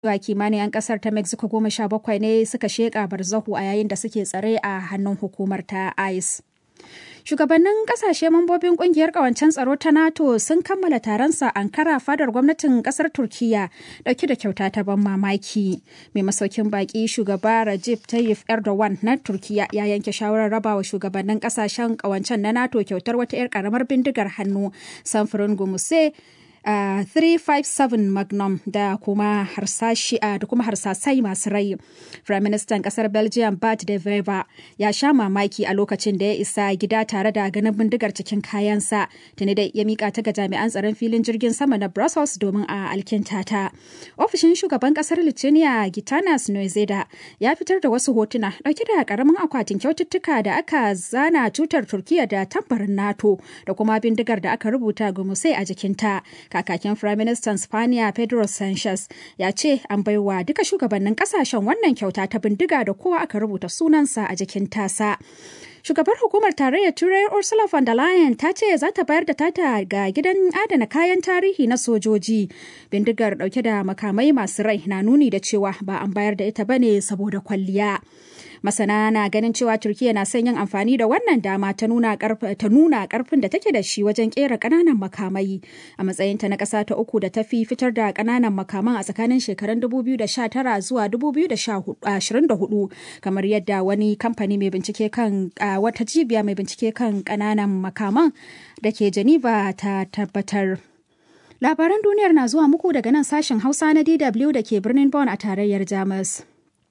cewa kimanin 'yan kasar ta mexico goma sha bakwai ne suka sheƙa barzahu a yayin da suke tsare a hannun hukumar ta ice Shugabannin kasashe mambobin kungiyar kawancen tsaro ta NATO sun kammala taronsa Ankara fadar gwamnatin kasar Turkiya dauke da kyauta ta ban mamaki. Mai masaukin baki shugaba Recep Tayyip Erdogan na Turkiya ya yanke shawarar rabawa shugabannin kasashen kawancen na NATO kyautar wata 'yar karamar bindigar hannu samfurin gumuse Uh, 357 magnum da kuma harsashi uh, da kuma harsasai masu rai. Prime Minister kasar Belgium Bart de Wever ya sha mamaki a lokacin da ya isa gida tare da ganin bindigar cikin kayansa tuni da ya mika ta ga jami'an tsaron filin jirgin sama na Brussels domin a alkinta ta. Ofishin shugaban kasar Lithuania Gitanas Noizeda ya fitar da wasu hotuna dauke da karamin akwatin kyaututtuka da aka zana tutar Turkiya da tambarin NATO da kuma bindigar da aka rubuta gumusai a jikinta. kakakin firaministan spaniya pedro sanchez ya ce an baiwa duka shugabannin kasashen wannan kyauta ta bindiga da kowa aka rubuta sunansa a jikin tasa shugabar hukumar tarayyar turai ursula von der leyen ta ce za ta bayar da tata ga gidan adana kayan tarihi na sojoji bindigar dauke da makamai masu rai na nuni da cewa ba an bayar da ita bane saboda kwalliya masana na ganin cewa turkiya na son yin amfani da wannan dama ta nuna karfin da take da shi wajen kera kananan makamai a matsayinta na ƙasa ta uku da ta fi fitar da kananan makaman a tsakanin shekarun 2019 zuwa 2024 kamar yadda wani kamfani mai bincike kan wata cibiya mai bincike kan kananan makaman da ke geneva ta tabbatar labaran duniyar na zuwa muku daga nan sashen hausa na dw da ke birnin bonn a tarayyar jamus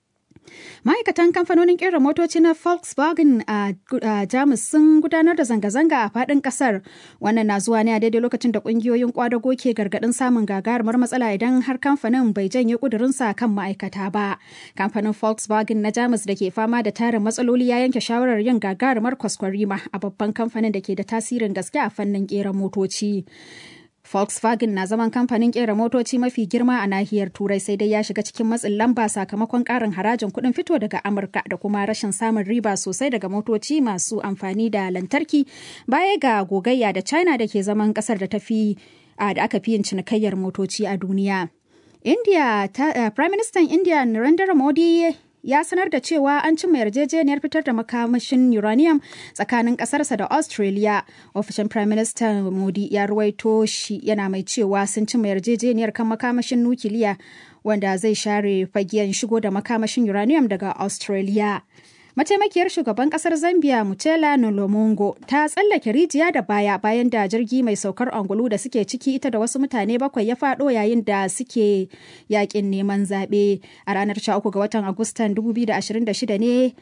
ma'aikatan kamfanonin kera motoci na volkswagen a jamus sun gudanar da zanga-zanga a fadin kasar wannan na zuwa ne a daidai lokacin da kungiyoyin kwadago ke gargadin samun gagarumar matsala idan har kamfanin bai janye kudurinsa kan ma'aikata ba kamfanin volkswagen na jamus da ke fama da tarin matsaloli ya yanke shawarar yin gagarumar kwaskwarima a babban kamfanin da ke da tasirin gaske a fannin kera motoci Volkswagen na zaman kamfanin kera motoci mafi girma a nahiyar Turai sai dai ya shiga cikin matsin lamba sakamakon karin harajin kuɗin fito daga Amurka da kuma rashin samun riba sosai daga motoci masu amfani da lantarki baya ga gogayya da China da ke zaman ƙasar da tafi da aka fi yin cinikayyar motoci a duniya. India, ta, Prime Minister India Narendra Modi ya sanar da cewa an cimma yarjejeniyar fitar da makamashin uranium tsakanin kasarsa da australia ofishin prime minister modi ya ruwaito shi yana mai cewa sun cimma yarjejeniyar kan makamashin nukiliya wanda zai share fagen shigo da makamashin uranium daga australia mataimakiyar shugaban kasar zambia mutela nolomongo ta tsallake rijiya da baya bayan da jirgi mai saukar angulu da suke ciki ita da wasu mutane bakwai ya fado yayin da suke yakin neman zaɓe a ranar 13 ga watan agustan 2026 ne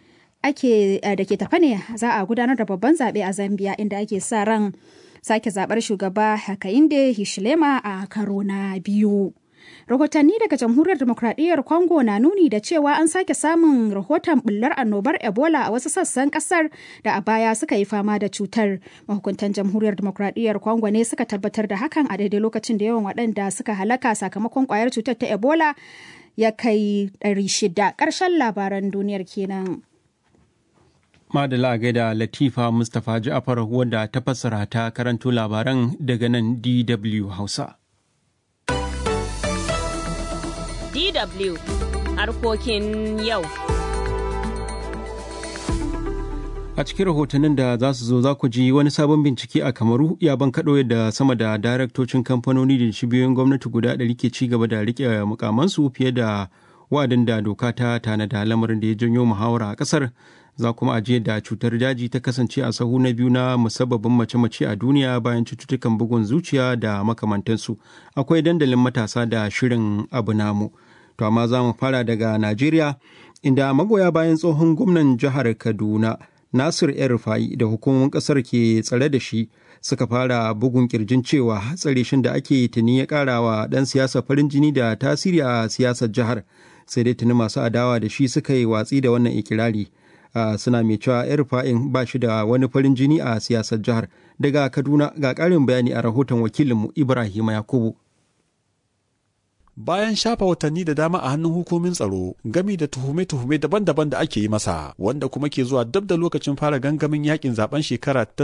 ake da ke tafa ne za a gudanar da babban zaɓe a zambia inda ake sa ran sake zaɓar shugaba hakainde hishilema a karo na biyu rahotanni daga jamhuriyar demokradiyyar congo na nuni da cewa an sake samun rahoton bullar annobar ebola a wasu sassan kasar da a baya suka yi fama da cutar mahukuntan jamhuriyar demokradiyyar congo ne suka tabbatar da hakan a daidai lokacin da yawan waɗanda suka halaka sakamakon kwayar cutar ta ebola ya kai 600 ƙarshen labaran duniyar kenan. Madala gaida Latifa Mustapha Ja'afar wadda ta fassara ta karanto labaran daga nan DW Hausa. DW harkokin yau. A cikin rahotannin da za su zo za ku ji wani sabon bincike a Kamaru ya bankaɗo yadda sama da daraktocin kamfanoni da cibiyoyin gwamnati guda ɗari ke ci gaba da riƙe mukamansu fiye da wa'adin da doka ta tanada lamarin da ya janyo muhawara a ƙasar za kuma ajiye da cutar daji ta kasance a sahu na biyu na musabbabin mace-mace a duniya bayan cututtukan bugun zuciya da makamantansu akwai dandalin matasa da shirin abu namu to amma za mu fara daga najeriya inda magoya bayan tsohon gwamnan jihar kaduna nasir yan rufai da hukumomin kasar ke tsare da shi suka fara bugun kirjin cewa tsare shin da ake tuni ya kara wa dan siyasa farin jini da tasiri a siyasar jihar sai dai tuni masu adawa da shi suka yi watsi da wannan ikirari Uh, suna mai cewa yar fa'in ba shi da wani farin jini a siyasar jihar daga kaduna ga ƙarin bayani a rahoton wakilinmu ibrahim yakubu bayan shafa watanni da dama a hannun hukumin tsaro gami da tuhume-tuhume daban-daban da ake yi masa wanda kuma ke zuwa dab da lokacin fara gangamin yakin zaben shekara ta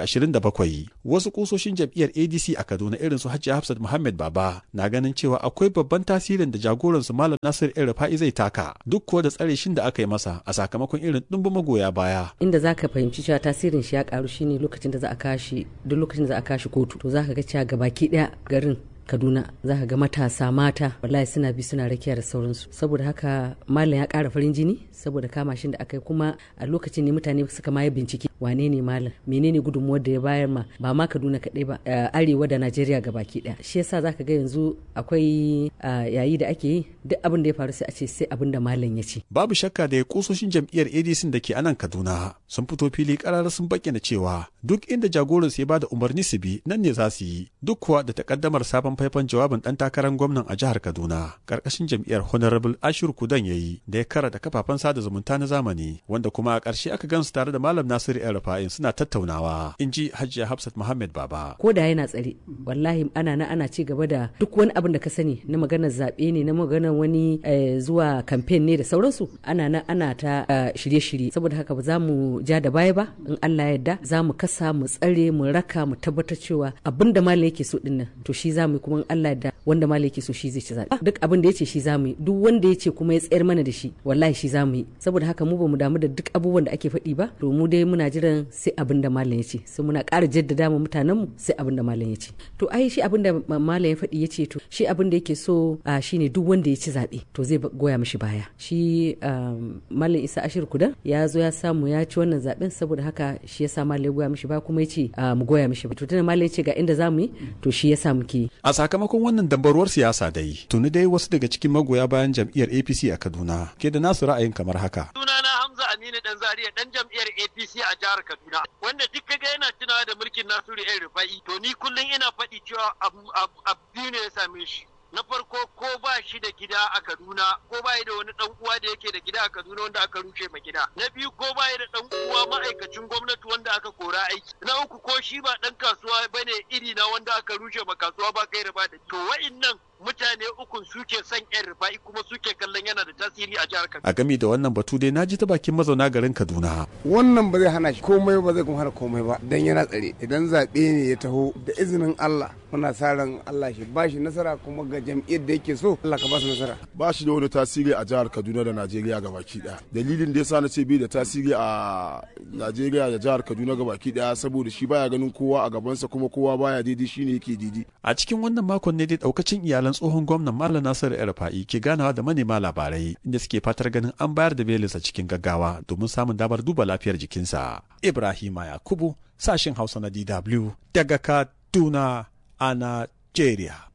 2027 wasu kusoshin jam'iyyar adc a kaduna irin su hajji hafsat muhammad baba na ganin cewa akwai babban tasirin da jagoransu malam nasir el rufa'i zai taka duk kuwa da tsare shin da aka yi masa a sakamakon irin ɗumbin magoya baya inda zaka fahimci cewa tasirin shi ya karu shine lokacin da za a kashi duk lokacin da za a kashi kotu to zaka ga cewa gabaki daya garin kaduna za ka ga matasa mata wallahi suna bi suna rakiya da sauransu saboda haka malam ya kara farin jini saboda kama shi da aka yi kuma a lokacin ne mutane suka ma bincike wane ne malam menene gudunmuwar da ya bayar ma ba ma kaduna kaɗai ba arewa da najeriya ga baki ɗaya shi yasa za ka ga yanzu akwai yayi da ake yi duk abin da ya faru sai a ce sai abin da malam ya ce babu shakka da ya kusoshin jam'iyyar adc da ke anan kaduna sun fito fili karar sun bayyana cewa duk inda jagoransu ya bada umarni su bi nan ne za su yi duk kuwa da takaddamar sabon faifan jawabin dan takarar gwamnan a jihar Kaduna karkashin jam'iyyar Honorable Ashiru Kudan yayi da ya kara da kafafen sada zumunta na zamani wanda kuma a ƙarshe aka gansu tare da Malam Nasiru El Rufa'in suna tattaunawa in ji Hajiya Hafsat Muhammad Baba. Ko da yana tsare wallahi ana na ana ci gaba da duk wani abin da ka sani na maganar zaɓe ne na maganar wani zuwa kamfen ne da sauransu ana na ana ta shirye-shirye saboda haka ba za mu ja da baya ba in Allah ya yarda za mu kasa mu tsare mu raka mu tabbatar cewa abin da malam yake so dinnan to shi za mu kuma Allah da wanda malai ke so shi zai ci zaɓe duk abin da ya ce shi za mu yi duk wanda ya ce kuma ya tsayar mana da shi wallahi shi za mu yi saboda haka mu ba mu damu da duk abubuwan da ake faɗi ba to mu dai muna jiran sai abin da malam ya ce sai muna ƙara jaddada mu mutanen mu sai abin da malam ya ce to ai shi abin da malam ya faɗi ya ce to shi abin da yake so shine duk wanda ya ci zaɓe to zai goya mishi baya shi malam isa ashir kudan ya zo ya samu ya ci wannan zaɓen saboda haka shi ya sa malam ya goya mishi baya kuma ya ce mu goya mishi to tunda malam ya ce ga inda za mu yi to shi ya sa muke a sakamakon wannan dambarwar siyasa dai tuni dai wasu daga cikin magoya bayan jam'iyyar apc a kaduna ke da nasu ra'ayin kamar haka sunana hamza aminu dan zaria dan jam'iyyar apc a jihar kaduna wanda duk kaga yana tunawa da mulkin nasiru yan rufa'i to ni kullum ina faɗi cewa abu biyu ne ya same shi na farko ko ba shi da gida a Kaduna ko ba da wani dan uwa da yake da gida a Kaduna wanda aka rushe ma gida na biyu ko ba da dan uwa ma'aikacin gwamnati wanda aka kora aiki na uku ko shi ba dan kasuwa bane iri na wanda aka rushe ma kasuwa ba kai ba da to wa'innan mutane ukun suke son yan rufa'i kuma suke kallon yana da tasiri a jihar Kaduna a game da wannan batu dai naji ta bakin mazauna garin Kaduna wannan ba zai hana shi komai ba zai kuma hana komai ba dan yana tsare idan zaɓe ne ya taho da izinin Allah muna sa ran Allah shi ba shi nasara kuma ga jam'iyyar da yake so Allah ka ba su nasara ba shi da wani tasiri a jihar Kaduna da Najeriya gabaki daya dalilin da yasa na ce bai da tasiri a Najeriya da jihar Kaduna gabaki daya saboda shi baya ganin kowa a gabansa kuma kowa baya daidai shine yake daidai a cikin wannan makon ne dai daukacin iyalan tsohon gwamnan Malam Nasiru Erfa'i ke ganawa da manema labarai inda suke fatar ganin an bayar da belinsa cikin gaggawa domin samun damar duba lafiyar jikinsa Ibrahima Yakubu sashin Hausa na DW daga Kaduna a Najeriya.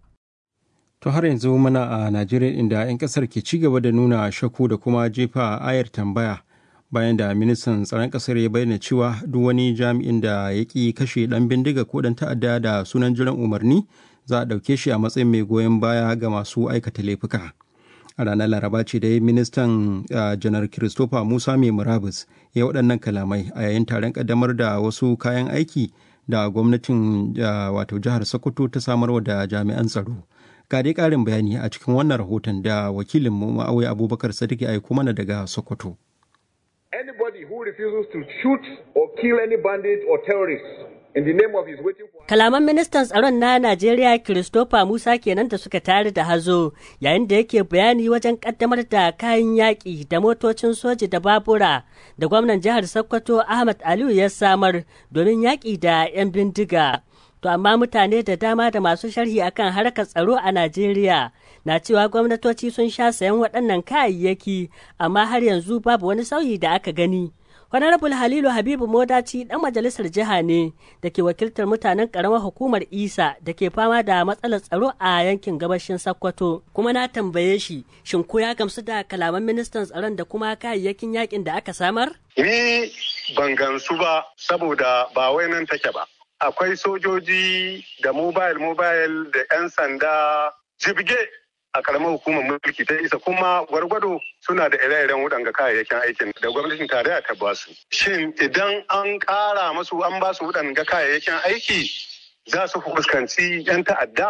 To har yanzu muna a Najeriya inda 'yan kasar ke ci gaba da nuna shakku da kuma jefa ayar tambaya bayan da ministan tsaron kasar ya bayyana cewa duk wani jami'in da ya ƙi kashe ɗan bindiga ko ɗan ta'adda da sunan jiran umarni za a ɗauke shi a matsayin mai goyon baya ga masu aikata laifuka. A ranar Laraba ce da ministan janar Christopher Musa mai murabus ya waɗannan kalamai a yayin taron ƙaddamar da wasu kayan aiki da gwamnatin wato jihar Sokoto ta samarwa da jami'an tsaro. Ga dai ƙarin bayani a cikin wannan rahoton da wakilin mu Ma'awai Abubakar Sadiq ya aiko mana daga Sokoto. Anybody who refuses to shoot or kill any bandit or terrorist in the name of his waiting for Kalaman ministan tsaron na Najeriya Christopher Musa kenan da suka tare da hazo yayin da yake bayani wajen kaddamar da kayan yaƙi da motocin soji da babura da gwamnan jihar Sokoto Ahmad Aliyu ya samar domin yaƙi da 'yan bindiga. To amma mutane da dama da masu sharhi akan harkar tsaro a Najeriya na cewa gwamnatoci sun sha sayan waɗannan kayayyaki amma har yanzu babu wani sauyi da aka gani. Honorable Halilu Habibu Modaci ɗan majalisar jiha ne da ke wakiltar mutanen ƙaramar hukumar Isa da ke fama da matsalar tsaro a yankin gabashin Sokoto. Kuma na tambaye shi, shin ko ya gamsu da kalaman ministan tsaron da kuma kayayyakin yakin da aka samar? Ni ban gamsu ba saboda ba wai nan take ba. Akwai sojoji da mobile mobile da 'yan sanda jibge a karamar hukumar mulki ta isa kuma gwargwado suna da ire-iren waɗanga kayayyakin aikin da gwamnatin tarayya ta ba su. Shin idan an ƙara masu an ba su waɗanga kayayyakin aiki za su fuskanci 'yan ta'adda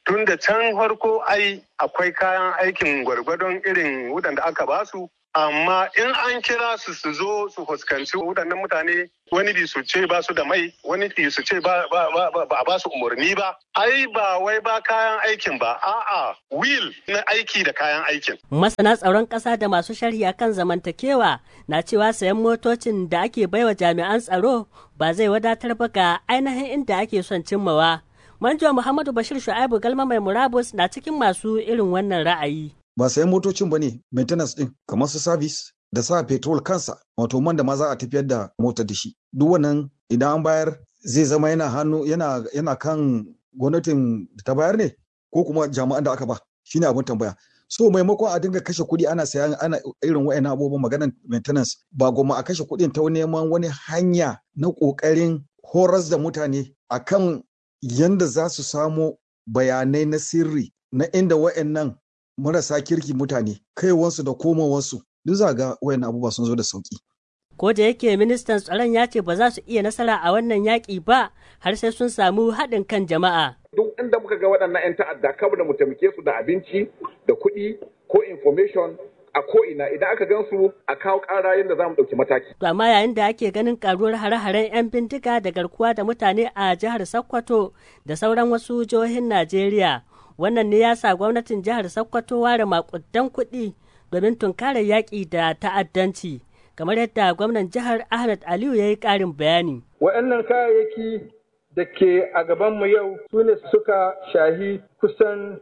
tun da can farko ai akwai kayan aikin gwargwadon irin waɗanda aka basu amma in an kira su su zo su fuskanci waɗannan mutane wani bi su ce ba su da mai wani bi su ce ba a ba su umarni ba ai ba wai ba kayan aikin ba a'a will na aiki da kayan aikin masana tsaron ƙasa da masu shari'a kan zamantakewa na cewa sayan motocin da ake baiwa jami'an tsaro ba zai wadatar ba ga ainihin inda ake son cimmawa manjo muhammadu bashir shu'aibu galma mai murabus na cikin masu irin wannan ra'ayi ba sayan motocin ba ne maintenance din kamar su service da sa petrol kansa wato man da ma za a tafiyar da mota da shi duk wannan idan an bayar zai zama yana hannu yana yana kan gwamnatin da ta bayar ne ko kuma jami'an da aka ba shine abin tambaya so maimakon a dinga kashe kuɗi ana sayan ana irin wa'annan abubuwan maganar maintenance ba goma a kashe kuɗin ta neman wani hanya na ƙoƙarin horas da mutane akan yanda za su samo bayanai na sirri na inda wa'annan marasa kirki mutane kaiwansu da komowansu duk za ga wayan abubuwa sun zo da sauki. Ko da yake ministan tsaron ya ce ba za su iya nasara a wannan yaƙi ba har sai sun samu haɗin kan jama'a. Duk inda muka ga waɗannan 'yan ta'adda kawai da mu taimake su da abinci da kuɗi ko information a ko'ina idan aka gan su a kawo ƙara yadda za mu ɗauki mataki. To amma yayin da ake ganin karuwar hare-haren 'yan bindiga da garkuwa da mutane a jihar Sokoto da sauran wasu jihohin Najeriya. wannan ne ya sa gwamnatin jihar sokoto ware makudan kuɗi domin tunkarar yaƙi da ta'addanci kamar yadda gwamnan jihar ahmed aliyu ya yi ƙarin bayani waɗannan kayayyaki da ke a gabanmu yau su ne suka shahi kusan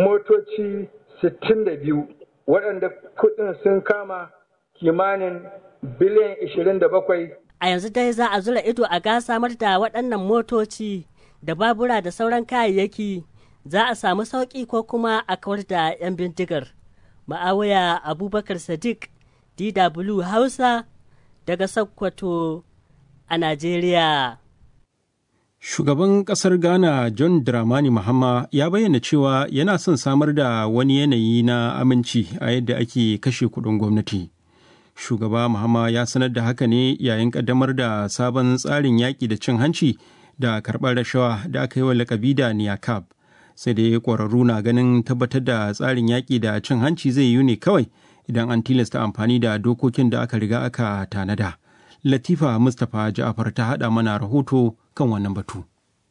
motoci 62 waɗanda kuɗin sun kama kimanin biliyan 27 a yanzu dai za a zura ido a ga samar da waɗannan motoci da babura da sauran kayayyaki za a samu sauƙi ko kuma a kawar da 'yan bindigar. Ma'awaya Abubakar Sadiq, DW Hausa, daga Sokoto a Najeriya. Shugaban ƙasar Ghana John Dramani Mahama ya bayyana cewa yana son samar da wani yanayi na aminci a yadda ake kashe kuɗin gwamnati. Shugaba Mahama ya sanar da haka ne yayin ƙaddamar da sabon tsarin yaƙi da cin hanci da karɓar rashawa da aka yi wa lakabi da Niyakab. sai dai ƙwararru na ganin tabbatar da tsarin yaƙi da cin hanci zai yiwu ne kawai idan an tilasta amfani da dokokin da aka riga aka tanada. Latifa Mustapha Ja'afar ta haɗa mana rahoto kan wannan batu.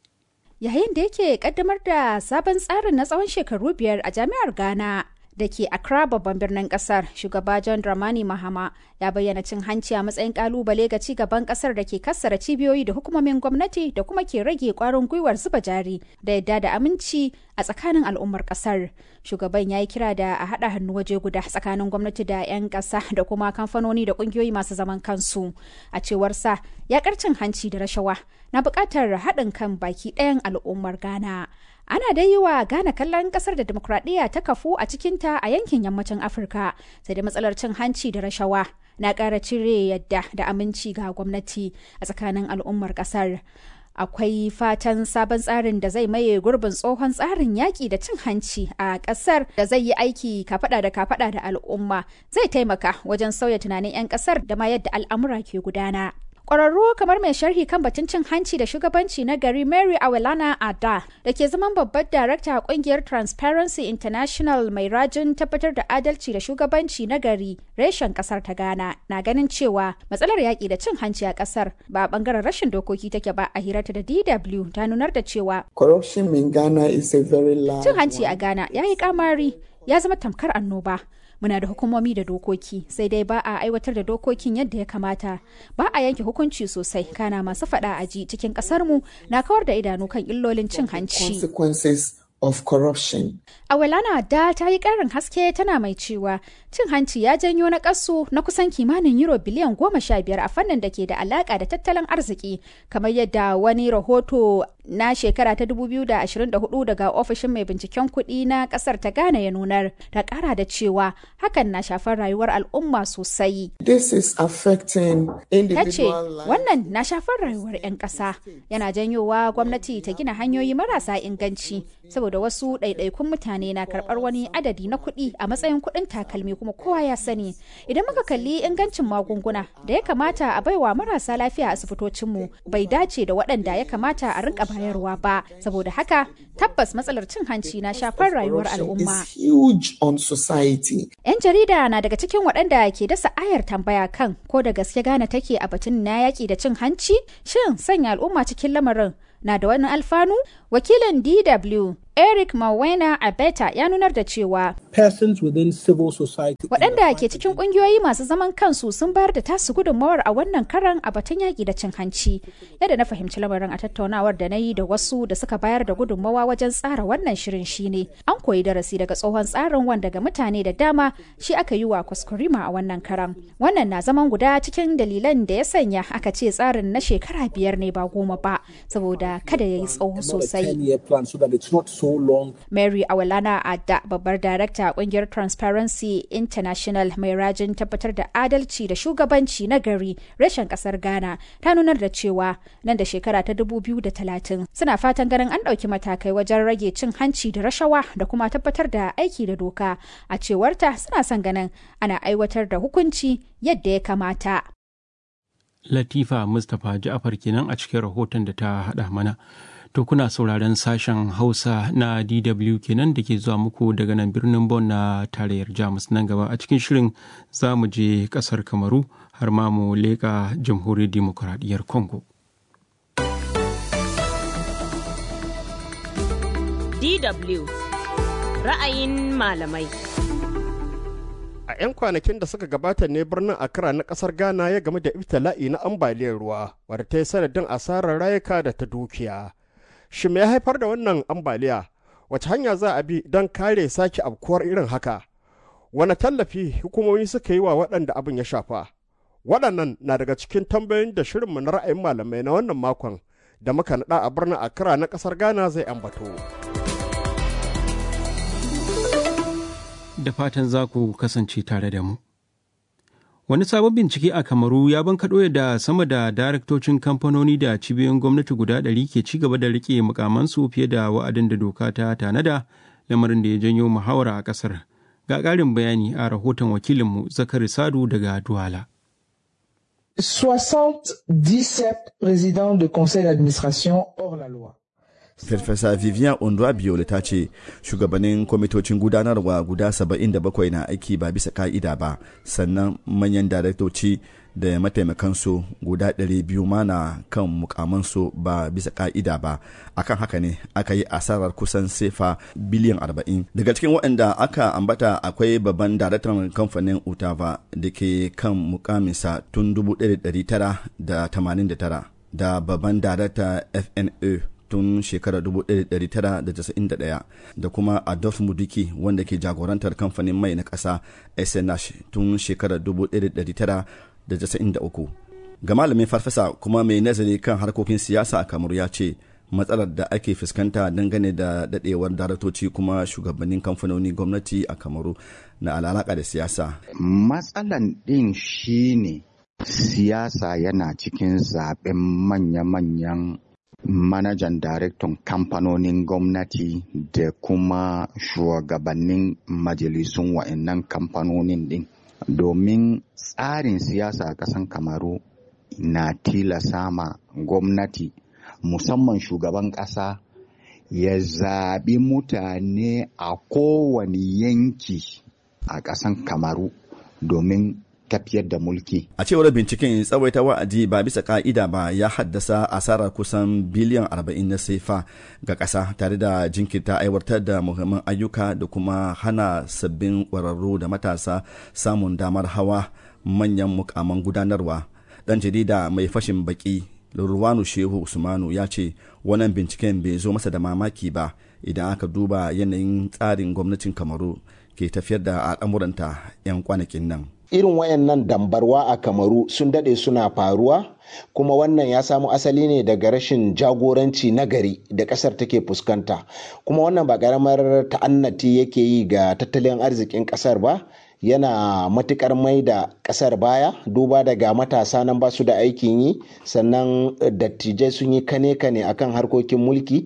Yayin da yake kaddamar da sabon tsarin na tsawon shekaru biyar a jami'ar Ghana da ke Accra babban birnin kasar shugaba John Dramani Mahama ya bayyana cin hanci a matsayin kalubale ga ci gaban kasar da ke kassara cibiyoyi da hukumomin gwamnati da kuma ke rage kwarin gwiwar zuba jari da yadda da aminci a tsakanin al'ummar kasar shugaban ya yi kira da a haɗa hannu waje guda tsakanin gwamnati da 'yan ƙasa da kuma kamfanoni da ƙungiyoyi masu zaman kansu a cewar sa ya cin hanci da rashawa na buƙatar haɗin kan baki ɗayan al'ummar ghana ana dai yi wa Ghana kallon kasar da demokradiyya ta kafu a cikinta a yankin yammacin Afirka sai da matsalar cin hanci da rashawa na ƙara cire yadda da aminci ga gwamnati a tsakanin al'ummar ƙasar. Akwai fatan sabon tsarin da zai maye gurbin tsohon tsarin yaƙi da cin hanci a ƙasar da zai yi aiki kafaɗa da kafaɗa da al'umma zai taimaka wajen sauya tunanin 'yan ƙasar da ma yadda al'amura ke gudana. Ƙwararru kamar mai sharhi kan batun cin hanci da shugabanci na gari Mary Awelana Ada da ke zaman babbar darakta a ƙungiyar Transparency International mai rajin tabbatar da adalci da shugabanci na gari reshen ƙasar ta Ghana na ganin cewa matsalar yaƙi da cin hanci a ƙasar ba a ɓangaren rashin dokoki take ba a hirarta da DW ta nunar da cewa Corruption in Ghana is a very large cin hanci a Ghana ya yi kamari ya zama tamkar annoba. muna da hukumomi da dokoki sai dai ba a aiwatar da dokokin yadda ya kamata ba a yanke hukunci sosai kana masu faɗa a ji cikin ƙasarmu na kawar da idanu kan illolin cin hanci consequences of corruption. Awelana da ta yi ƙarin haske tana mai cewa cin hanci ya janyo na ƙasu na kusan kimanin euro biliyan goma sha biyar a fannin da ke da alaƙa da tattalin arziki kamar yadda wani rahoto na shekara ta 2024 daga ofishin mai binciken kuɗi na ƙasar ta Ghana ya nunar ta ƙara da cewa hakan na shafar rayuwar al'umma sosai. This is affecting Ta ce individual lives. wannan na shafar rayuwar 'yan ƙasa yana janyowa gwamnati ta gina hanyoyi marasa inganci saboda wasu ɗaiɗaikun mutane na karɓar wani adadi na kuɗi a matsayin kuɗin takalmi kuma kowa ya sani idan muka kalli ingancin magunguna da ya kamata a baiwa marasa lafiya a asibitocinmu bai dace da waɗanda ya kamata a rinka bayarwa ba saboda haka tabbas matsalar cin hanci na shafar rayuwar al'umma. Yan jarida na daga cikin waɗanda ke dasa ayar tambaya kan ko da gaske gane take a batun na yaƙi da cin hanci shin sanya al'umma cikin lamarin na da wani alfanu wakilin dw eric mawena abeta ya nunar da cewa persons within civil society waɗanda ke cikin ƙungiyoyi masu zaman kansu sun bayar da tasu gudunmawar a wannan karan a batun yaƙi da cin hanci yadda na fahimci lamarin a tattaunawar da na yi da wasu da suka bayar da gudunmawa wajen tsara wannan shirin shine an koyi darasi daga tsohon tsarin wanda ga mutane da dama shi aka yi wa kuskurima a wannan karan wannan na zaman guda cikin dalilan da ya sanya aka ce tsarin na shekara biyar ne ba goma ba saboda kada ya yi tsawo sosai Mary Awalana Adda babbar darakta a kungiyar Transparency International mai rajin tabbatar da adalci da shugabanci na gari reshen kasar Ghana ta nunar da cewa nan da shekara ta 2030 suna fatan ganin an ɗauki matakai wajen rage cin hanci da rashawa da kuma tabbatar da aiki da doka a cewarta suna son ganin ana aiwatar da hukunci yadda ya kamata. Latifa Mustapha Ja'afar kenan a cikin rahoton da ta haɗa mana. To kuna sauraron sashen Hausa na DW kenan da ke zuwa muku daga nan birnin Bon na tarayyar Jamus nan gaba a cikin shirin za mu je kasar Kamaru har ma mu leƙa jamhuriyar demokuraɗiyyar Congo. DW ra'ayin malamai. A 'yan kwanakin da suka gabata ne birnin Accra na kasar Ghana ya game da ibtila'i na ambaliyar ruwa wadda ta yi sanadin asarar rayuka da ta dukiya. shi me ya haifar da wannan ambaliya wace hanya za a bi don kare sake abkuwar irin haka wani tallafi hukumomi suka yi wa waɗanda abin ya shafa waɗannan na daga cikin tambayoyin da shirinmu na ra'ayin malamai na wannan makon da muka naɗa a birnin Accra na ƙasar Ghana zai ambato. Da fatan za ku kasance tare da mu. Wani sabon bincike a Kamaru ya bankaɗo da sama da daraktocin kamfanoni da cibiyoyin gwamnati guda ɗari ke ci gaba da riƙe mukamansu fiye da wa'adin da doka ta tanada lamarin da ya janyo muhawara a ƙasar. Ga ƙarin bayani a rahoton wakilinmu Zakari Sadu daga Duwala. 77 présidents de conseil d'administration hors la loi. Farfesa Vivian Ondwa Biole ta ce shugabannin kwamitocin gudanarwa guda 77 na aiki ba bisa ka'ida ba sannan manyan daraktoci da mataimakansu guda 200 ma na kan mukamansu ba bisa ka'ida ba akan haka ne aka yi asarar kusan sefa biliyan 40 daga cikin waɗanda aka ambata akwai babban daraktan kamfanin utava da ke kan mukaminsa tun 1989 da babban darakta fna tun shekarar 1991 da kuma Adolf Mudiki wanda ke jagorantar kamfanin mai na ƙasa SNH tun shekarar 1993. Ga malamin farfasa kuma mai nazari kan harkokin siyasa a Kamaru ya ce matsalar da ake fuskanta dangane da dadewar daraktoci kuma shugabannin kamfanoni gwamnati a Kamaru na alalaka da siyasa. Matsalan ɗin shine siyasa yana cikin zaben manya-manyan manajan daraktan kamfanonin gwamnati da kuma shugabannin majalisun wa'annan kamfanonin din domin tsarin siyasa a ƙasan kamaru na tilasa ma gwamnati musamman shugaban ƙasa ya zaɓi mutane a kowane yanki a ƙasan kamaru domin tafiyar da mulki. A cewar binciken tsawaita wa'adi ba bisa ka'ida ba ya haddasa asarar kusan biliyan 40 na sefa ga ƙasa tare da jinkirta aiwatar da muhimman ayyuka da kuma hana sabbin ƙwararru da matasa samun damar hawa manyan mukaman gudanarwa. Ɗan jarida mai fashin baki Lurwanu Shehu Usmanu ya ce wannan binciken bai zo masa da mamaki ba idan aka duba yanayin tsarin gwamnatin Kamaru ke tafiyar da al'amuranta 'yan kwanakin nan. irin wayannan dambarwa a kamaru sun dade suna faruwa kuma wannan ya samu asali ne daga rashin jagoranci nagari da ƙasar take fuskanta kuma wannan ba ƙaramar ta'annati yake yi ga tattalin arzikin ƙasar ba yana matukar mai da kasar baya duba daga matasa nan ba su da aikin yi sannan dattijai sun yi kane-kane akan harkokin mulki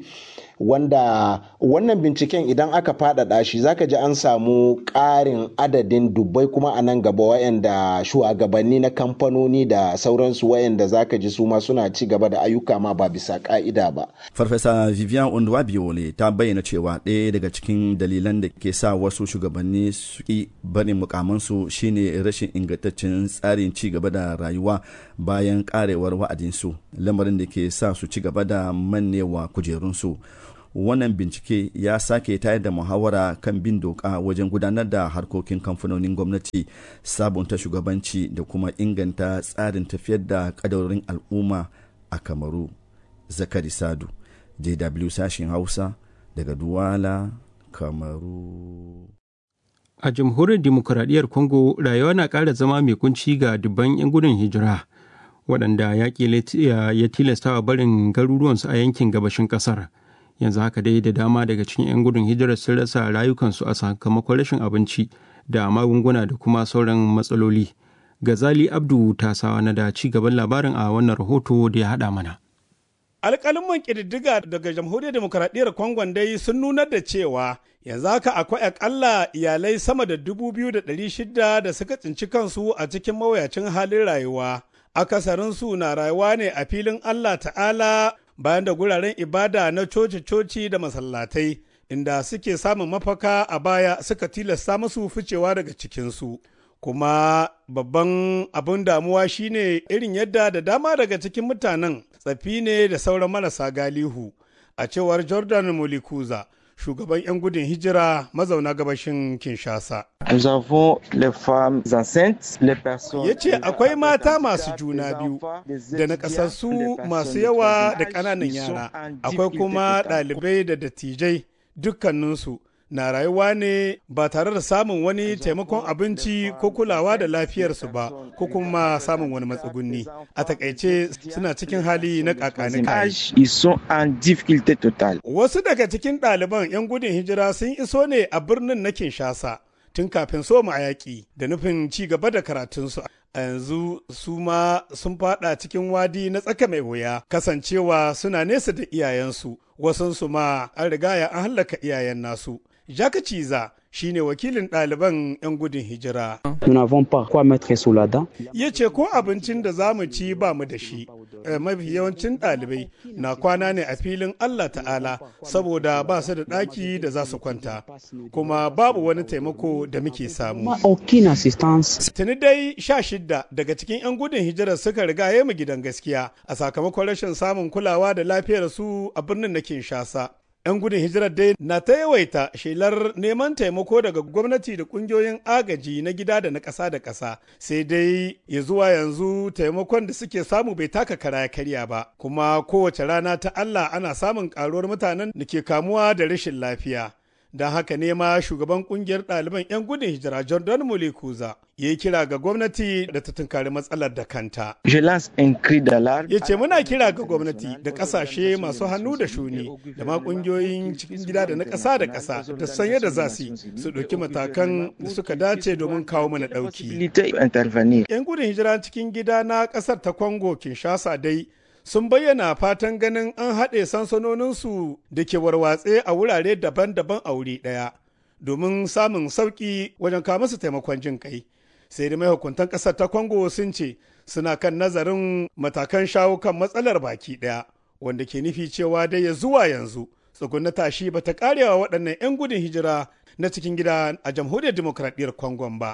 wanda wannan binciken idan aka faɗaɗa shi zaka ji an samu ƙarin adadin dubbai kuma a nan gaba wayanda shugabanni na kamfanoni da sauransu wayanda zaka ji su ma suna ci gaba da ayyuka ma ba bisa ka'ida ba. Farfesa Vivian Ondwabiole ta bayyana cewa ɗaya daga cikin dalilan da ke sa wasu shugabanni su ki barin mukamansu shine rashin ingantaccen tsarin ci gaba da rayuwa bayan karewar wa'adinsu lamarin da ke sa su ci gaba da mannewa kujerunsu. wannan bincike ya sake tayar da muhawara kan bin doka wajen gudanar da harkokin kamfanonin gwamnati sabunta shugabanci da kuma inganta tsarin tafiyar da kadarorin al'umma a kamaru zakari sadu jw sashen hausa daga duwala kamaru a jamhuriyar demokuraɗiyyar congo rayuwa na ƙara zama mai kunci ga dubban 'yan gudun hijira waɗanda yaƙi ya tilastawa barin garuruwansu a yankin gabashin ƙasar yanzu haka dai da dama daga cikin 'yan gudun hijirar sun rasa rayukansu a sakamakon rashin abinci da magunguna da kuma sauran matsaloli gazali abdu tasawa na da ci gaban labarin a wannan rahoto da ya haɗa mana alƙalin ƙididdiga daga jamhuriyar demokaradiyyar kongon dai sun nunar da cewa yanzu haka akwai akalla iyalai sama da dubu biyu da ɗari shida da suka tsinci kansu a cikin mawuyacin halin rayuwa akasarinsu na rayuwa ne a filin allah ta'ala bayan da guraren ibada na coci-coci da masallatai inda suke samun mafaka a baya suka tilasta musu ficewa daga cikinsu kuma babban abin damuwa shine irin yadda da dama daga cikin mutanen tsafi ne da sauran marasa galihu a cewar jordan molikuza shugaban 'yan gudun hijira mazauna gabashin kinshasa ya ce akwai mata masu juna biyu da nakasassu masu yawa da ƙananan yara akwai kuma ɗalibai da dattijai dukkaninsu na rayuwa ne ba tare da samun wani taimakon abinci ko kulawa da lafiyarsu ba ko kuma samun wani matsugunni a takaice suna cikin hali na kakani wasu daga cikin ɗaliban 'yan gudun hijira sun iso ne a birnin na kinshasa tun kafin soma a yaƙi da nufin ci gaba da karatunsu a yanzu su ma sun fada cikin wadi na tsaka mai wuya kasancewa suna nesa da iyayensu wasansu ma an rigaya an hallaka iyayen nasu Jaka Ciza shi ne wakilin ɗaliban 'yan gudun hijira. Ya ce ko abincin da za mu ci ba mu da shi, mafi yawancin ɗalibai na kwana ne a filin Allah ta'ala saboda ba su da ɗaki da za su kwanta, kuma babu wani taimako da muke samu. Tuni dai sha shidda daga cikin 'yan gudun hijirar suka riga ya mu gidan gaskiya a sakamakon rashin samun kulawa da lafiyar su a birnin na Kinshasa. 'yan gudun hijirar dai na ta yawaita shelar neman taimako daga gwamnati da kungiyoyin agaji na gida da na ƙasa da ƙasa sai dai ya zuwa yanzu taimakon da suke samu bai taka kara ya karya ba kuma kowace rana ta Allah ana samun ƙaruwar mutanen da ke kamuwa da rashin lafiya don haka ne ma shugaban kungiyar ɗaliban 'yan gudun hijira jordan molekuza ya yi kira ga gwamnati da ta tunkari matsalar da kanta ya ce muna kira ga gwamnati da ƙasashe masu hannu da shuni da ma ƙungiyoyin cikin gida da na ƙasa da ƙasa da san yadda za su su ɗauki matakan da suka dace domin kawo mana ɗauki 'yan gudun hijira cikin gida na ƙasar ta congo kinshasa dai sun bayyana fatan ganin an haɗe sansanoninsu da ke warwatse a wurare daban-daban a wuri ɗaya domin samun sauƙi wajen kawo musu taimakon jin kai sai da mahukuntan ƙasar ta congo sun ce suna kan nazarin matakan shawo kan matsalar baki ɗaya wanda ke nufi cewa dai ya zuwa yanzu tsugunna tashi ba ta karewa waɗannan 'yan gudun hijira na cikin gida a jamhuriyar demokradiyyar congo ba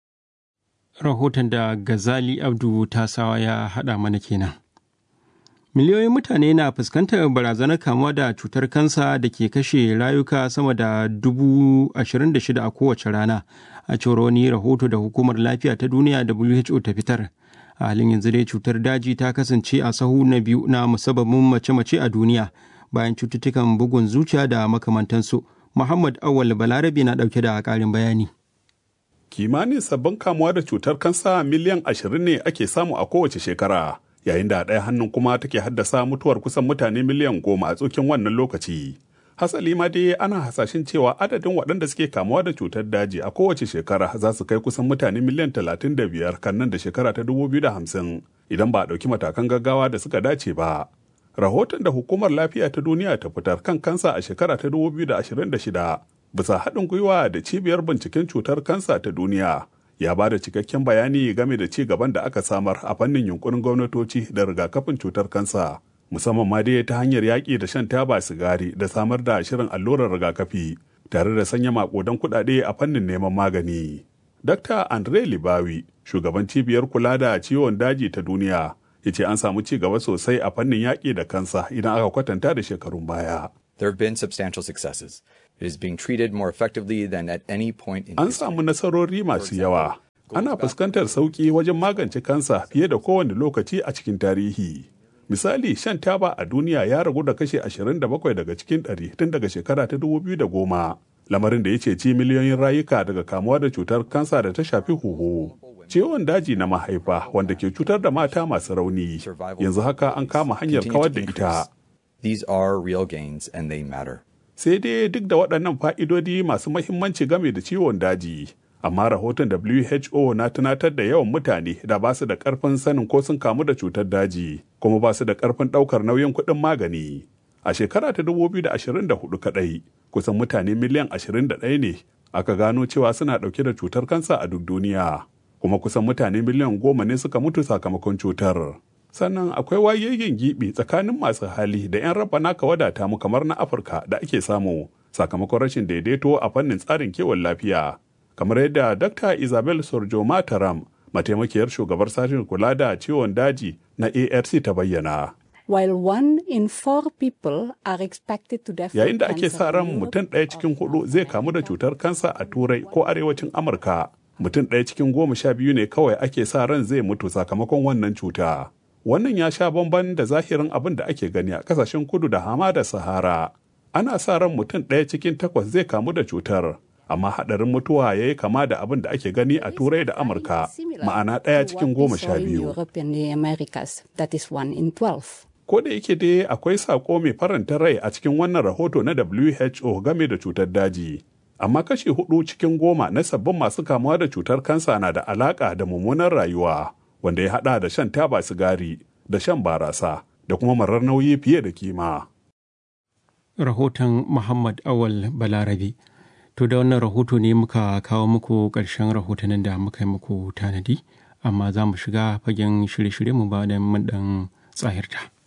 rahoton da gazali abdu tasawa ya haɗa mana kenan miliyoyin mutane na fuskantar barazanar kamuwa da cutar kansa da ke kashe rayuka sama da dubu ashirin da shida a kowace rana a cewar wani rahoto da hukumar lafiya ta duniya who ta fitar a halin yanzu dai cutar daji ta kasance a sahu na biyu na musabbabin mace-mace a duniya bayan cututtukan bugun zuciya da makamantansu muhammad awal balarabe na dauke da karin bayani kimanin sabbin kamuwa da cutar kansa miliyan ashirin ne ake samu a kowace shekara yayin da ɗaya hannun kuma take haddasa mutuwar kusan mutane miliyan goma a tsokin wannan lokaci. Hasali ma dai ana hasashen cewa adadin waɗanda suke kamuwa da cutar daji a kowace shekara za su kai kusan mutane miliyan talatin da biyar kan nan da shekara ta dubu biyu da hamsin idan ba a ɗauki matakan gaggawa da suka dace ba. Rahoton da Hukumar Lafiya ta Duniya ta fitar kan kansa a shekara ta 2026 bisa haɗin gwiwa da Cibiyar Binciken Cutar Kansa ta Duniya ya ba da cikakken bayani game da ci gaban da aka samar a fannin yunkurin gwamnatoci da rigakafin cutar kansa. Musamman ma dai ta hanyar yaƙi da shan taba sigari da samar da shirin allurar rigakafi tare da sanya maƙudan kuɗaɗe a fannin neman magani. Dr. Andre Libawi, shugaban cibiyar kula da ciwon daji ta duniya, ya ce an samu ci gaba sosai a fannin yaƙi da kansa idan aka kwatanta da shekarun baya. There have been substantial successes. It is being treated more effectively than at any point in An samu nasarori masu yawa. Ana fuskantar sauƙi wajen magance kansa fiye da kowane lokaci a cikin tarihi. Misali, shan taba a duniya ya ragu da kashe 27 daga cikin 100 tun daga shekara ta 2010. Lamarin da ya ceci miliyoyin rayuka daga kamuwa da cutar kansa da ta shafi huhu. ciwon daji na mahaifa wanda ke cutar da mata masu rauni yanzu haka an kama hanyar kawar da ita. These are real gains and they matter. Sai dai duk da waɗannan fa'idodi masu mahimmanci game da ciwon daji, amma rahoton WHO na tunatar da yawan mutane da ba su da ƙarfin sanin ko sun kamu da cutar daji, kuma ba su da ƙarfin ɗaukar nauyin kuɗin magani. A shekara ta 2024 kaɗai, kusan mutane miliyan 21 ne aka gano cewa suna ɗauke da cutar kansa a duk duniya. kuma kusan mutane miliyan goma ne suka mutu sakamakon cutar. Sannan akwai wayayyen gibi tsakanin masu hali da 'yan raba naka wadata mu kamar na Afirka da ake samu sakamakon rashin daidaito a fannin tsarin kiwon lafiya. Kamar yadda Dr. Isabel Sorjo Mataram, mataimakiyar shugabar sashen kula da ciwon daji na ARC ta bayyana. While one in four people are expected to develop Yayin da ake sa ran mutum ɗaya cikin hudu zai kamu da cutar kansa a Turai ko arewacin Amurka, mutum ɗaya cikin goma sha biyu ne kawai ake sa ran zai mutu sakamakon wannan cuta. Wannan ya sha bamban da zahirin abin da ake gani a kasashen kudu da hamada Sahara. Ana sa ran mutum ɗaya cikin takwas zai kamu da cutar, amma haɗarin mutuwa ya yi kama da abin da ake gani a Turai da Amurka, ma'ana ɗaya cikin goma sha biyu. Ko da yake dai akwai saƙo mai faranta rai a cikin wannan rahoto na WHO game da cutar daji. amma kashi hudu cikin goma na sabbin masu kamuwa da cutar kansa na da alaka da mummunan rayuwa wanda ya hada da shan taba sigari da shan barasa da kuma marar nauyi fiye da kima. Rahoton Muhammad Awal Balarabe. To da wannan rahoto ne muka kawo muku ƙarshen rahotannin da muka yi muku tanadi, amma za mu shiga fagen shirye-shirye mu ba da mun ɗan tsahirta.